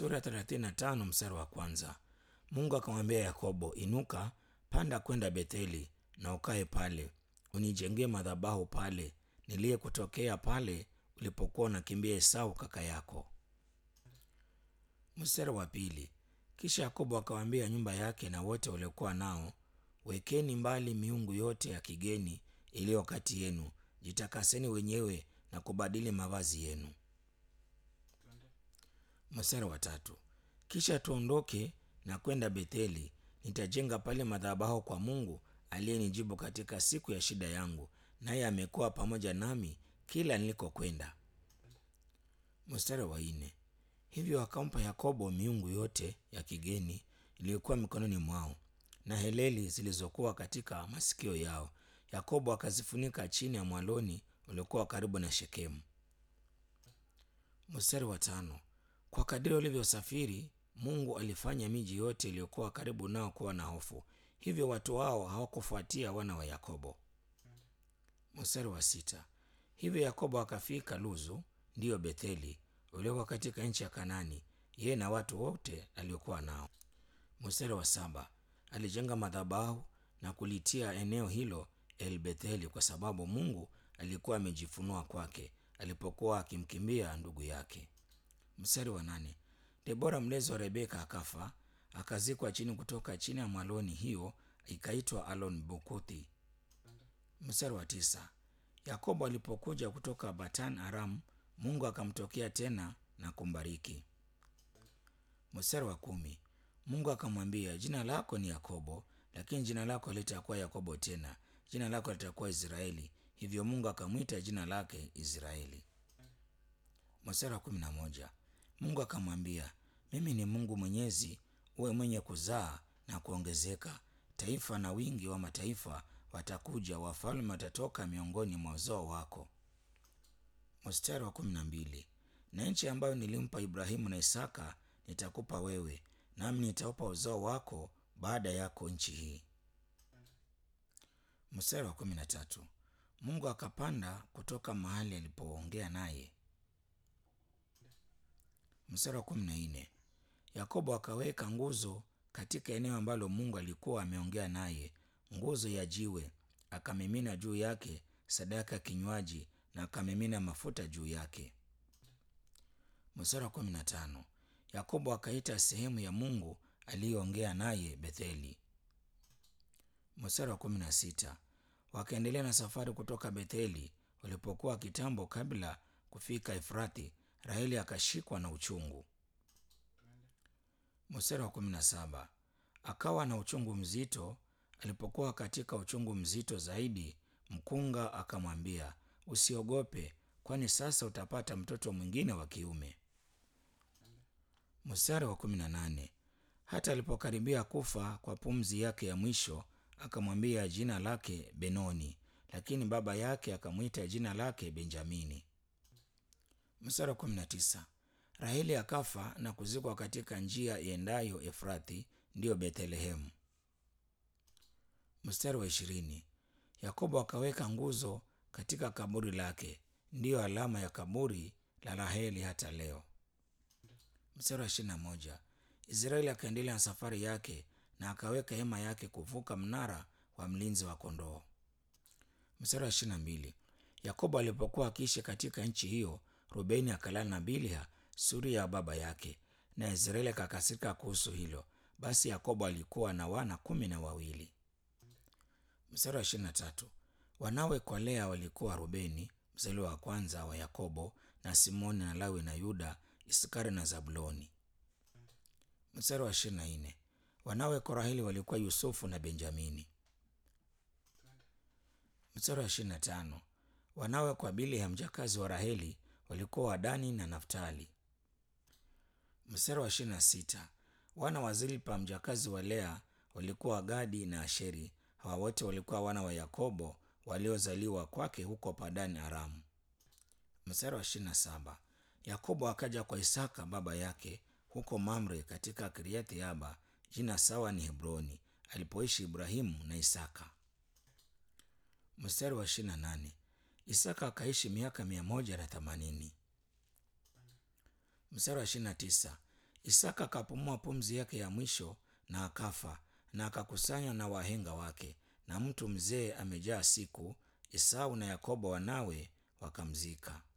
sura ya 35 mstari wa kwanza. Mungu akamwambia Yakobo, inuka, panda kwenda Betheli na ukae pale, unijengee madhabahu pale niliyekutokea pale ulipokuwa unakimbia Esau kaka yako. Mstari wa pili. Kisha Yakobo akawaambia nyumba yake na wote waliokuwa nao, wekeni mbali miungu yote ya kigeni iliyo kati yenu, jitakaseni wenyewe na kubadili mavazi yenu. Mstari wa tatu. Kisha tuondoke na kwenda Betheli, nitajenga pale madhabahu kwa Mungu aliyenijibu katika siku ya shida yangu, naye amekuwa pamoja nami kila nilikokwenda. Mstari wa nne. Hivyo akampa Yakobo miungu yote ya kigeni iliyokuwa mikononi mwao na heleli zilizokuwa katika masikio yao. Yakobo akazifunika chini ya mwaloni uliokuwa karibu na Shekemu. Mstari wa tano. Kwa kadiri walivyosafiri, Mungu alifanya miji yote iliyokuwa karibu nao kuwa na hofu, hivyo watu wao hawakufuatia wana wa Yakobo. Mstari wa sita. Hivyo Yakobo akafika Luzu, ndiyo Betheli, uliokuwa katika nchi ya Kanani, yeye na watu wote aliokuwa nao. Mstari wa saba. Alijenga madhabahu na kulitia eneo hilo El Betheli, kwa sababu Mungu alikuwa amejifunua kwake alipokuwa akimkimbia ndugu yake. Mstari wa nane. Debora mlezi wa Rebeka akafa, akazikwa chini kutoka chini ya mwaloni, hiyo ikaitwa Alon Bukuthi. Mstari wa tisa. Yakobo alipokuja kutoka Batan Aram, Mungu akamtokea tena na kumbariki. Mstari wa kumi. Mungu akamwambia, jina lako ni Yakobo, lakini jina lako litakuwa Yakobo tena, jina lako litakuwa Israeli. Hivyo Mungu akamwita jina lake Israeli. Mstari wa kumi na moja. Mungu akamwambia, mimi ni Mungu Mwenyezi, uwe mwenye kuzaa na kuongezeka. Taifa na wingi wa mataifa watakuja, wafalme watatoka miongoni mwa uzao wako. Mstari wa kumi na mbili. Na nchi ambayo nilimpa Ibrahimu na Isaka nitakupa wewe, nami nitaupa uzao wako baada yako nchi hii. Mstari wa kumi na tatu. Mungu akapanda kutoka mahali alipoongea naye. Mstari wa kumi na nne. Yakobo akaweka nguzo katika eneo ambalo Mungu alikuwa ameongea naye, nguzo ya jiwe, akamimina juu yake sadaka ya kinywaji na akamimina mafuta juu yake. Mstari wa kumi na tano. Yakobo akaita sehemu ya Mungu aliyoongea naye Betheli. Mstari wa kumi na sita. Wakaendelea na safari kutoka Betheli. Walipokuwa kitambo kabla kufika Efrathi, Raheli akashikwa na uchungu. Mstari wa kumi na saba. Akawa na uchungu mzito. Alipokuwa katika uchungu mzito zaidi, mkunga akamwambia, usiogope, kwani sasa utapata mtoto mwingine wa kiume. Mstari wa kumi na nane. Hata alipokaribia kufa kwa pumzi yake ya mwisho, akamwambia jina lake Benoni, lakini baba yake akamwita jina lake Benjamini. Mstari wa kumi na tisa. Raheli akafa na kuzikwa katika njia iendayo Efrathi, ndiyo Bethlehemu. Mstari wa ishirini. Yakobo akaweka nguzo katika kaburi lake, ndiyo alama ya kaburi la Raheli hata leo. Mstari wa ishirini na moja. Israeli akaendelea na safari yake na akaweka hema yake kuvuka mnara wa mlinzi wa kondoo. Mstari wa ishirini na mbili. Yakobo alipokuwa akiishi katika nchi hiyo, Rubeni akalala na Bilha suria ya baba yake, na Israeli akakasirika kuhusu hilo. Basi Yakobo alikuwa na wana kumi na wawili. Mstari wa ishirini na tatu. Wanawe kwa Lea walikuwa Rubeni mzaliwa wa kwanza wa Yakobo, na Simoni na Lawi na Yuda, Isakari na Zabuloni. Mstari wa ishirini na nne. Wanawe kwa Raheli walikuwa Yusufu na Benjamini. Mstari wa ishirini na tano. Wanawe kwa Bilha mjakazi wa Raheli walikuwa Wadani na Naftali. Mstari wa ishirini na sita. Wana wa Zilpa mjakazi wa Lea walikuwa Wagadi na Asheri. Hawa wote walikuwa wana wa Yakobo waliozaliwa kwake huko Padani Aramu. Mstari wa ishirini na saba. Yakobo akaja kwa Isaka baba yake huko Mamre katika Kiriathi Yaba, jina sawa ni Hebroni, alipoishi Ibrahimu na Isaka. Mstari wa ishirini na nane. Isaka akaishi miaka mia moja na themanini. Mstari wa ishirini na tisa. Isaka akapumua pumzi yake ya mwisho na akafa, na akakusanywa na wahenga wake, na mtu mzee amejaa siku. Esau na Yakobo wanawe wakamzika.